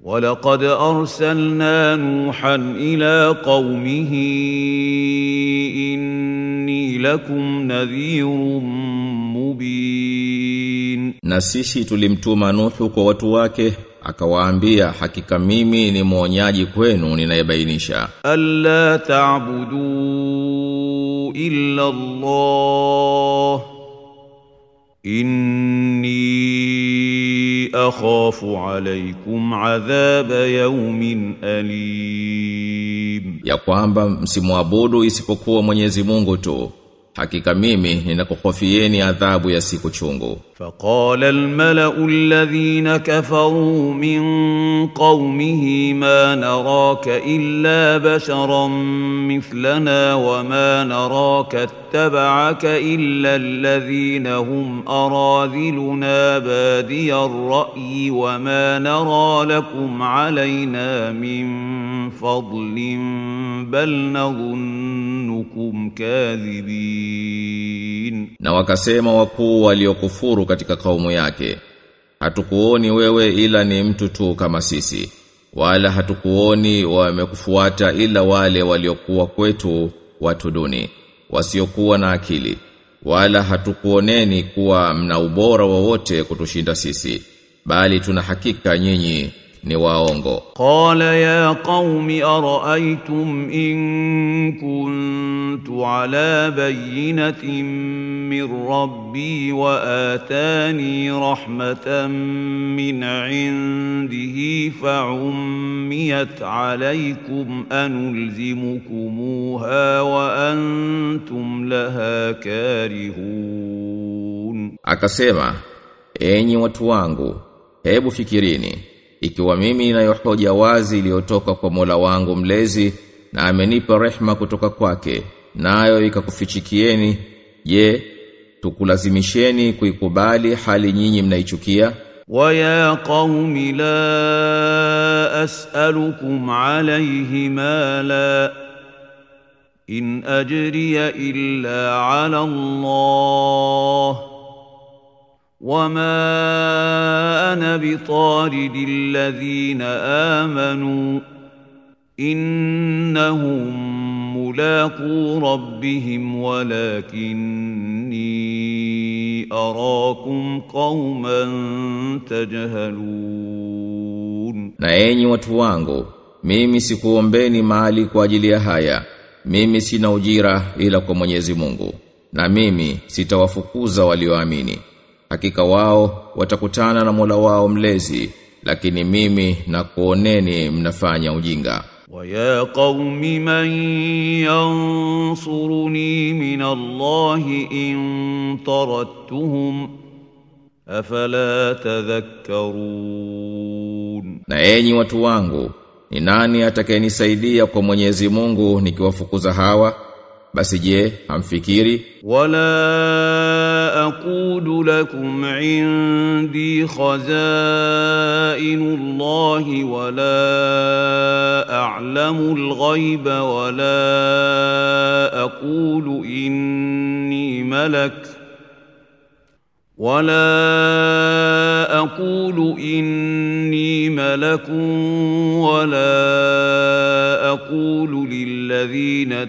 ولقد أرسلنا نوحا إلى قومه إني لكم نذير مبين Na sisi tulimtuma Nuhu kwa watu wake akawaambia hakika mimi ni mwonyaji kwenu ninayebainisha ألا تعبدوا إلا الله إني أخاف عليكم عذاب يوم أليم ya kwamba msimwabudu isipokuwa Mwenyezi Mungu tu hakika mimi ninakuhofieni adhabu ya siku chungu فقال الملأ الذين كفروا من قومه ما نراك إلا بشرا مثلنا وما نراك اتبعك إلا الذين هم أراذلنا بادي الرأي وما نرى لكم علينا من فضل بل نظنكم كاذبين na wakasema wakuu waliokufuru katika kaumu yake hatukuoni wewe ila ni mtu tu kama sisi wala hatukuoni wamekufuata ila wale waliokuwa kwetu watu duni wasiokuwa na akili wala hatukuoneni kuwa mna ubora wowote kutushinda sisi bali tuna hakika nyinyi ni waongo قال يا قوم أرأيتم إن كنت على بينة من ربي وآتاني رحمة من عنده فعميت عليكم أنلزمكموها وأنتم لها كارهون Akasema, enyi watu wangu, hebu fikirini, ikiwa mimi ninayo hoja wazi iliyotoka kwa Mola wangu mlezi na amenipa rehma kutoka kwake, nayo ikakufichikieni, je, tukulazimisheni kuikubali hali nyinyi mnaichukia? ويا قوم لا أسألكم عليه مالا إن أجري إلا على الله وما أنا بطارد الذين آمنوا إنهم ملاقو ربهم ولكني أراكم قوما تجهلون Na enyi watu wangu, mimi sikuombeni mali kwa ajili ya haya. Mimi sina ujira ila kwa Mwenyezi Mungu. Na mimi sitawafukuza walioamini. Hakika wao watakutana na Mola wao mlezi, lakini mimi nakuoneni mnafanya ujinga. ويا قوم من ينصرني من الله إن طردتهم أفلا تذكرون Na enyi watu wangu, ni nani atakayenisaidia kwa Mwenyezi Mungu nikiwafukuza hawa? Basi je, hamfikiri? ولا أقول لكم عندي خزائن الله ولا أعلم الغيب ولا أقول إني ملك ولا أقول إني ملك ولا أقول للذين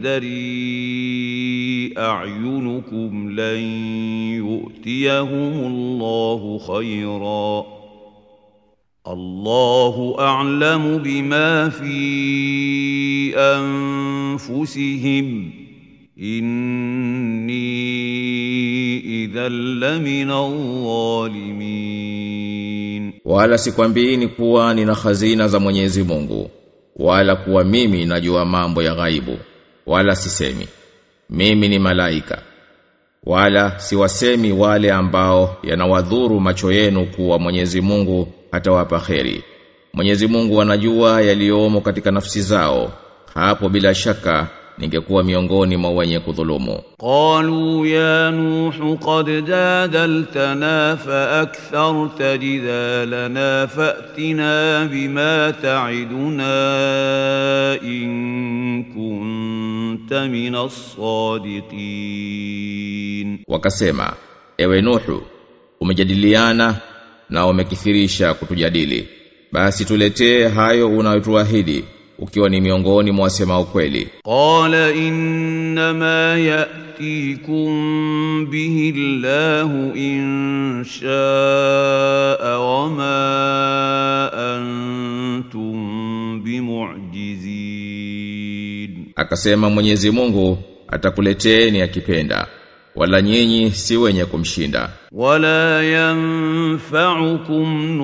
تزدري أعينكم لن يؤتيهم الله خيرا الله أعلم بما في أنفسهم إني إذا لمن الظالمين Wala sikwambiini kuwa nina hazina za Mwenyezi Mungu, wala kuwa mimi najua mambo ya ghaibu, wala sisemi. Mimi ni malaika. Wala siwasemi wale ambao yanawadhuru macho yenu kuwa Mwenyezi Mungu atawapa kheri. Mwenyezi Mungu anajua yaliyomo katika nafsi zao. Hapo bila shaka ningekuwa miongoni mwa wenye kudhulumu. قالوا يا نوح قد جادلتنا فأكثرت جدالنا فأتنا بما تعدنا إن كنت من الصادقين Wakasema, ewe Nuhu, umejadiliana na umekithirisha kutujadili. basi tuletee hayo unayotuahidi ukiwa ni miongoni mwa wasema ukweli قال إنما يأتيكم به الله إن شاء وما أنتم بمعجزين akasema Mwenyezi Mungu atakuleteeni akipenda wala nyinyi si wenye kumshinda ولا ينفعكم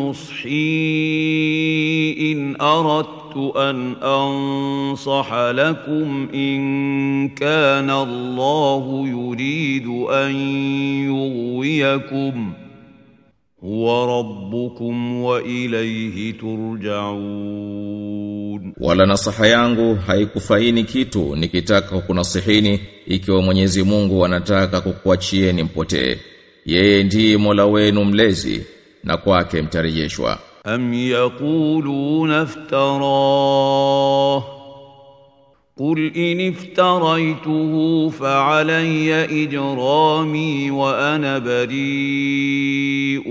نصحي إن أردت أن أنصح لكم إن كان الله يريد أن يغويكم هو ربكم وإليه ترجعون wala nasaha yangu haikufaini kitu nikitaka kunasihini ikiwa Mwenyezi Mungu anataka kukuachieni mpotee yeye ndiye Mola wenu mlezi na kwake mtarejeshwa أم يقولون افتراه قل إن افتريته فعلي إجرامي وأنا بريء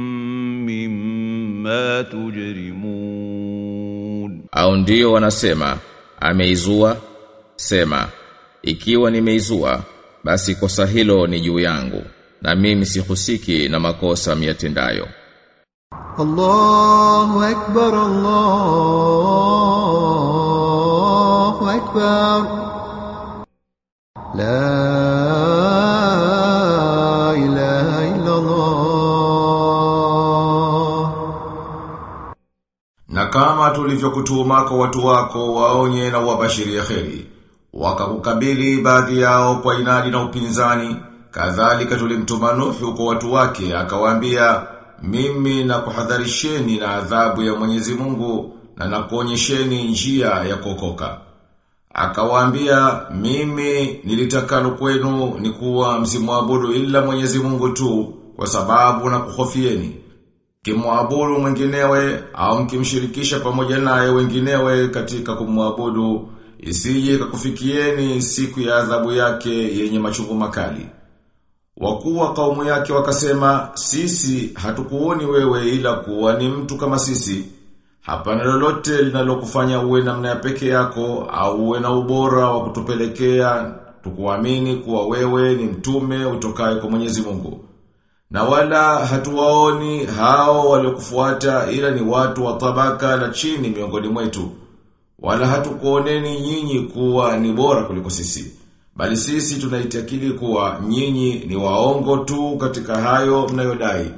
مما تجرمون au ndio wanasema ameizua sema ikiwa nimeizua basi kosa hilo ni juu yangu na mimi sihusiki na makosa miyatendayo الله أكبر الله أكبر لا إله إلا الله Na kama tulivyokutuma kwa watu wako waonye na wabashirie kheri, wakakukabili baadhi yao kwa inadi na upinzani, kadhalika tulimtuma Nuhu kwa watu wake akawaambia mimi na kuhadharisheni na adhabu ya Mwenyezi Mungu na nakuonyesheni njia ya kuokoka. Akawaambia mimi nilitakalo kwenu ni kuwa msimwabudu ila Mwenyezi Mungu tu kwa sababu na kuhofieni. Kimwabudu mwinginewe au mkimshirikisha pamoja naye wenginewe katika kumwabudu isije kakufikieni siku ya adhabu yake yenye machungu makali. Wakuu wa kaumu yake wakasema sisi hatukuoni wewe ila kuwa ni mtu kama sisi. Hapana lolote linalokufanya uwe namna ya peke yako au uwe na ubora wa kutupelekea tukuamini kuwa wewe ni mtume utokaye kwa Mwenyezi Mungu. Na wala hatuwaoni hao waliokufuata ila ni watu wa tabaka la chini miongoni mwetu. Wala hatukuoneni nyinyi kuwa ni bora kuliko sisi. Bali sisi tunaitakidi kuwa nyinyi ni waongo tu katika hayo mnayodai.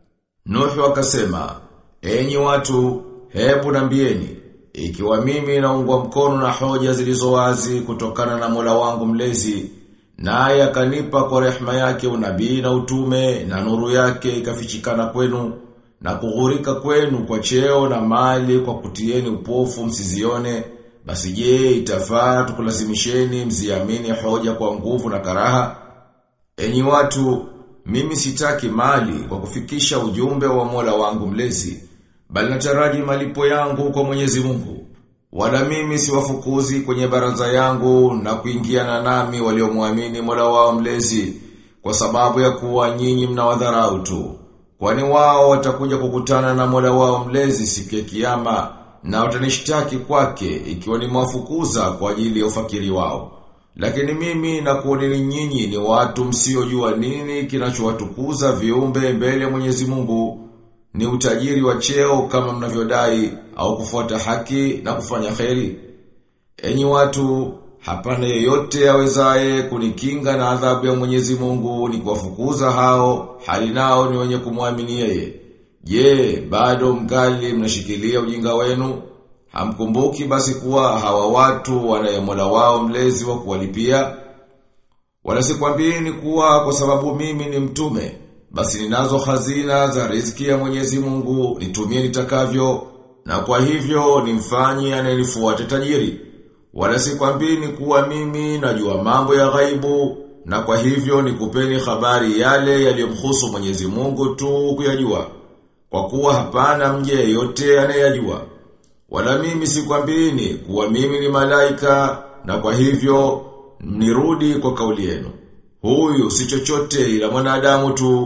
Nuhu akasema, enyi watu, hebu nambieni, ikiwa mimi naungwa mkono na hoja zilizo wazi kutokana na Mola wangu mlezi, naye akanipa kwa rehema yake unabii na utume na nuru yake ikafichikana kwenu na kughurika kwenu kwa cheo na mali kwa kutieni upofu msizione basi je itafaa tukulazimisheni mziamini hoja kwa nguvu na karaha enyi watu mimi sitaki mali kwa kufikisha ujumbe wa Mola wangu mlezi bali nataraji malipo yangu kwa Mwenyezi Mungu wala mimi siwafukuzi kwenye baraza yangu na kuingiana nami waliomwamini Mola wao mlezi kwa sababu ya kuwa nyinyi mnawadharau tu. Kwani wao watakuja kukutana na Mola wao mlezi siku ya kiyama na watanishtaki kwake ikiwa ni mwafukuza kwa ajili ya ufakiri wao. Lakini mimi na kuoneni nyinyi ni watu msiojua nini kinachowatukuza viumbe mbele ya Mwenyezi Mungu ni utajiri wa cheo kama mnavyodai au kufuata haki na kufanya kheri. Enyi watu, hapana yeyote awezaye kunikinga na adhabu ya Mwenyezi Mungu ni kuwafukuza hao, hali nao ni wenye kumwamini yeye. Je, bado mgali mnashikilia ujinga wenu? Hamkumbuki basi kuwa hawa watu wana Mola wao mlezi wa kuwalipia? Wala sikwambieni kuwa kwa sababu mimi ni mtume, basi ninazo hazina za riziki ya Mwenyezi Mungu, nitumie nitakavyo, na kwa hivyo nimfanye anayenifuata tajiri. Wala sikwambieni kuwa mimi najua mambo ya ghaibu, na kwa hivyo nikupeni habari yale yaliyomhusu Mwenyezi Mungu tu kuyajua. Kwa kuwa hapana mje yote anayajua. Wala mimi sikwambieni kuwa mimi ni malaika, na kwa hivyo nirudi kwa kauli yenu. Huyu si chochote ila mwanadamu tu,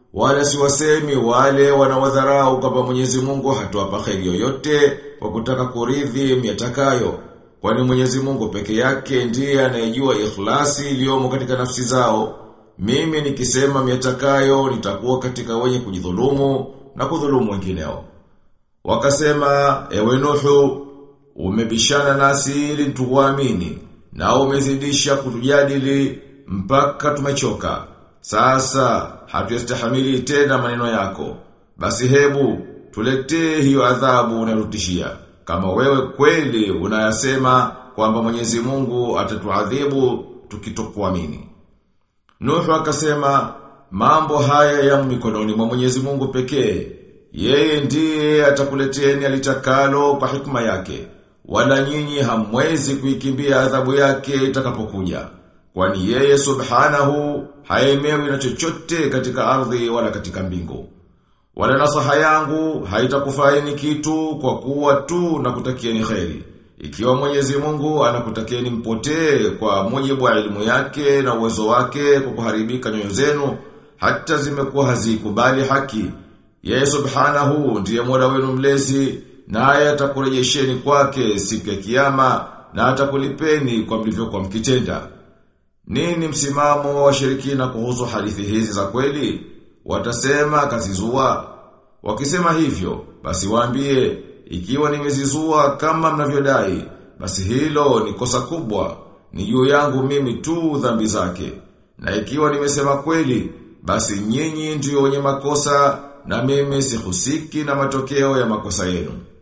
wala siwasemi wale wanawadharau kwamba Mwenyezi Mungu hatuwapa kheri yoyote kwa kutaka kuridhi miatakayo kwani Mwenyezi Mungu peke yake ndiye anayejua ikhlasi iliyomo katika nafsi zao mimi nikisema miatakayo nitakuwa katika wenye kujidhulumu na kudhulumu wengineo wakasema ewe Nuhu umebishana nasi ili tukuamini na umezidisha kutujadili mpaka tumechoka sasa hatuyastahamili tena maneno yako. Basi hebu tuletee hiyo adhabu unayotishia. Kama wewe kweli unayasema kwamba Mwenyezi Mungu atatuadhibu tukitokuamini. Nuhu akasema mambo haya ya mikononi mwa Mwenyezi Mungu pekee. Yeye ndiye atakuleteni alitakalo kwa hikma yake. Wala nyinyi hamwezi kuikimbia adhabu yake itakapokuja. Kwani yeye subhanahu haemewi na chochote katika ardhi wala katika mbingu. Wala nasaha yangu haitakufaini kitu kwa kuwa tu na kutakieni kheri. Ikiwa Mwenyezi Mungu anakutakieni mpotee kwa mujibu wa elimu yake na uwezo wake kwa kuharibika nyoyo zenu, hata zimekuwa hazikubali haki. Yeye subhanahu ndiye Mola wenu mlezi, naye atakurejesheni kwake siku ya kiyama na atakulipeni kwa mlivyokuwa mkitenda. Nini msimamo wa washirikina kuhusu hadithi hizi za kweli? Watasema kazizua. Wakisema hivyo, basi waambie, ikiwa nimezizua kama mnavyodai, basi hilo ni kosa kubwa, ni juu yangu mimi tu dhambi zake. Na ikiwa nimesema kweli, basi nyinyi ndio wenye makosa na mimi sihusiki na matokeo ya makosa yenu.